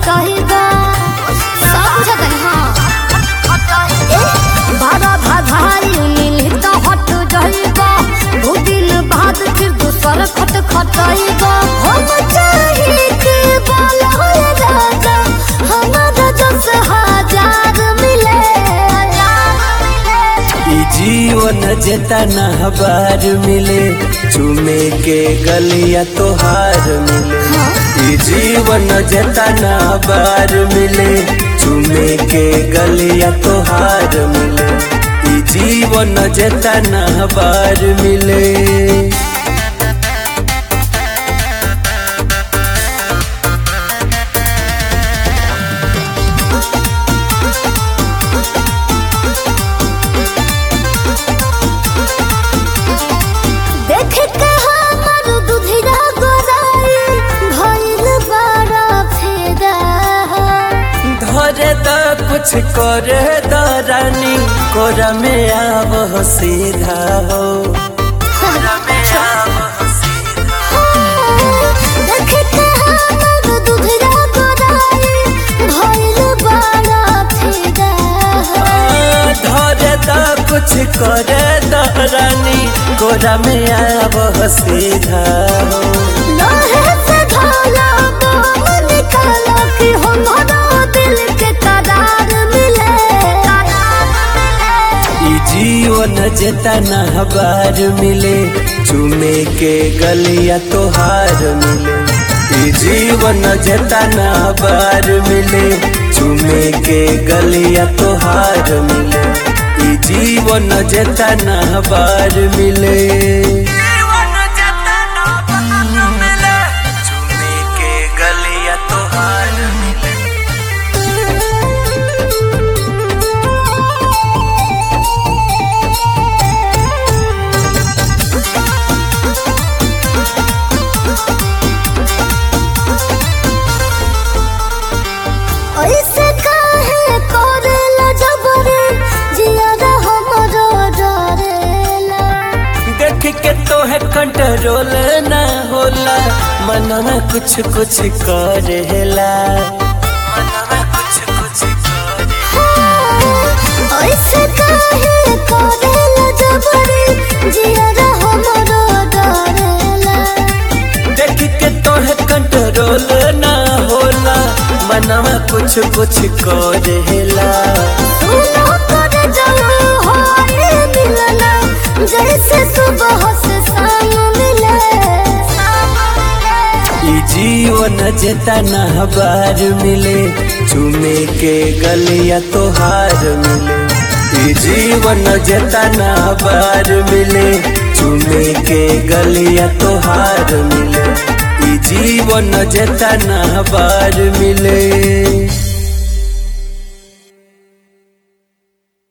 खटाइबा सब बुझत है हाँ ए, बारह भाधाई मिली तो हट जाइबा दो दिन बाद फिर दूसर खट खटाइबा हम चाहे के बोला राजा हमारा जस हजार मिले ई जीवन जेतना बार मिले चुमे के गलिया तोहार मिले ई जीवन जेतना बार मिले चुमे के गलिया तोहार मिले ई जीवन जेतना बार मिले देख के हमर दुधिया गोराई भइल बड़ा फेदा धरे द कुछ करे द रानी कोरा में आव सीधा हो कोरा में आव देख के हमर दुधिया गोराई भइल बड़ा फेदा धरे द कुछ करे द रानी कोरा में आव सीधा हो लोहे से ढाला बाम निकाला कि हमारा दिल के करार मिले ई जीवन जेतना बार मिले चुमे के गलिया तोहार मिले ई जीवन जेतना बार मिले चुमे के गलिया तोहार मिले ई जीवन जेतना बार मिले चुमे के गलिया तोहार मिले ऐसे काहे करेला जबरे जियादा हमरो डरेला देख के तो है कंट्रोल ना होला मन में कुछ कुछ करेला मन में कुछ कुछ करेला ऐसे काहे करेला जबरे जियादा हमरो डरेला देख के तो है कंट्रोल ना होला मन में कुछ कुछ करेला सुनो कर जाओ हाय मिलना जैसे सुबह से शाम मिले ई जीवन जेतना बार मिले चुमे के गलिया तोहार मिले ई जीवन जेतना बार मिले चुमे के गलिया तोहार मिले ई जीवन जेतना बार मिले